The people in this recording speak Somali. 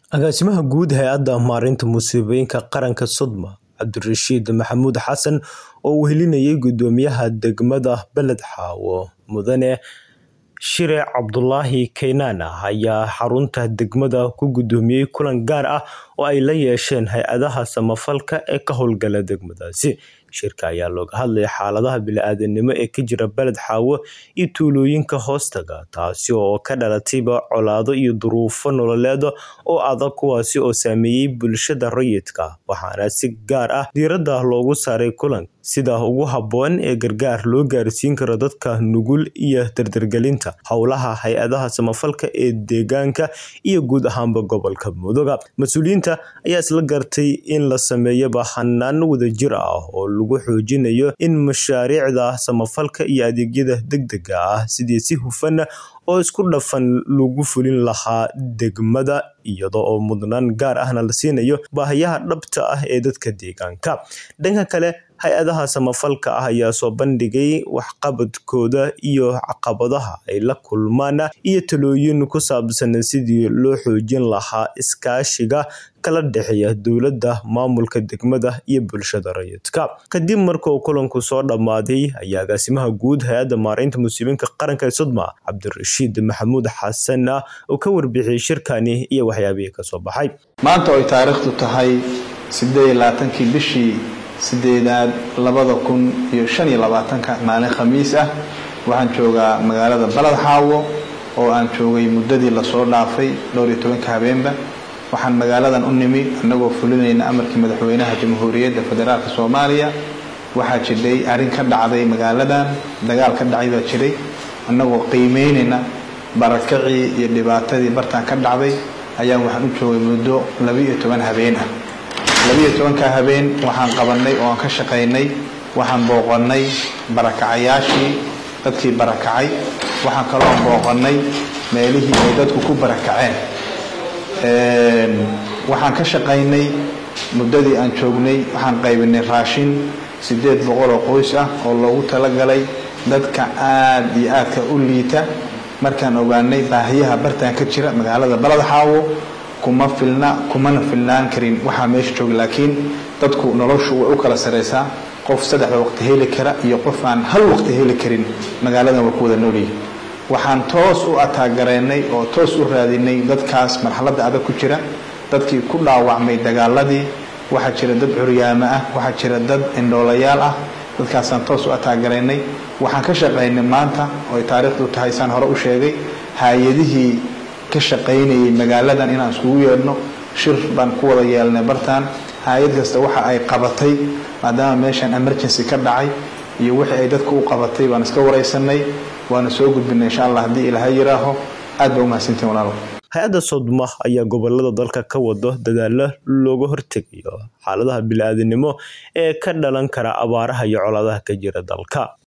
Agaasimaha Guud Hay'adda Maareynta Musiibooyinka Qaranka Sodma Cabdirashiid Maxamuud Xasan oo uu helinayay Guddoomiyaha Degmada Beled Xaawo Mudane Shire Cabdulaahi Keynan ayaa xarunta degmada ku gudoomiyay kulan gaar ah oo ay la yeesheen hay'adaha samafalka ee ka howlgala degmadaasi. Shirka ayaa looga hadlayay xaaladaha bini'aadantinimo ee ka jira Beled Xaawo iyo tuulooyinka hoostaga, taasi oo ka dhalatayba colaado iyo duruufo nololeed oo adag kuwaasi oo saameeyay bulshada rayidka, waxaana si gaar ah diiradda loogu saaray kulanka sida ugu habboon ee gargaar loo gaarsiin karo dadka nugul iyo dardargelinta howlaha hay'adaha samafalka ee deegaanka iyo guud ahaanba gobolka Mudug. Mas'uuliyiinta ayaa isla gartay in la sameeyo hannaan wadajir ah oo lagu xoojinayo in mashaariicda samafalka iyo adeegyada degdegga ah sidii si hufan oo isku dhafan loogu fulin lahaa degmada iyada oo mudnaan gaar ahna la siinayo baahiyaha dhabta ah ee dadka deegaanka. Dhanka kale, hay'adaha samafalka ah ayaa soo bandhigay waxqabadkooda iyo caqabadaha ay la kulmaan iyo talooyin ku saabsan sidii loo xoojin lahaa iskaashiga kala dhexeeya dowladda, maamulka degmada iyo bulshada rayidka. Kadib markuu kulanku soo dhammaaday, ayaa Agaasimaha Guud Hay'adda Maareynta Musiibooyinka Qaranka ee Sodma Cabdirashiid Maxamuud Xasan oo ka warbixiyay shirkani iyo waxyaabihii ka soo baxay. maanta oo ay taariikhdu tahay sideed iyo labaatankii bishii sideedaad labada kun iyo shan iyo labaatanka maalin khamiis ah waxaan joogaa magaalada Beled Xaawo oo aan joogay muddadii lasoo dhaafay dhowr iyo tobanka habeenba waxaan magaaladan u nimi annagoo fulinayna amarkii madaxweynaha jamhuuriyadda federaalka soomaaliya waxaa jiray arrin ka dhacday magaaladan dagaal ka dhacay baa jiray annagoo qiimeynayna barakacii iyo dhibaatadii bartaan ka dhacday ayaan waxaan u joogay muddo laba-iyo toban habeen ah laba-iyo tobanka habeen waxaan qabanay oo aan ka shaqaynay waxaan booqannay barakacayaashii dadkii barakacay waxaan kaloo booqannay meelihii ay dadku ku barakaceen waxaan ka shaqaynay muddadii aan joognay waxaan qaybinay raashin siddeed boqol oo qoys ah oo loogu talagalay dadka aada iyo aadka u liita markaan ogaanay baahiyaha bartaan ka jira magaalada Beled Xaawo kuma filna kumana filnaan karin waxaa meesha jooga laakiin dadku noloshu way u kala sareysaa qof saddexda waqti heli kara iyo qof aan hal waqti heli karin magaaladan waa ku wada noolyihin waxaan toos u ataagaraynay oo toos u raadinay dadkaas marxaladda adag ku jira dadkii ku dhaawacmay dagaaladii waxaa jira dad curyaamo ah waxaa jira dad indhoolayaal ah dadkaasaan toos u ataagaraynay waxaan ka shaqaynay maanta oo ay taariikhdu tahay saan hore u sheegay hay-adihii ka shaqaynayay magaaladan inaan iskugu yeedhno shir baan ku wada yeelnay bartaan hay-ad kasta waxa ay qabatay maadaama meeshan emergency ka dhacay iyo wixii ay dadka u qabatay baan iska waraysanay waana soo gudbinay insha allah haddii ilaahay yiraaho aad baa umahadsantiin walaalo hay-adda Sodma ayaa gobolada dalka ka wado dadaalo looga hortegayo xaaladaha bini'aadantinimo ee ka dhalan kara abaaraha iyo colaadaha ka jira dalka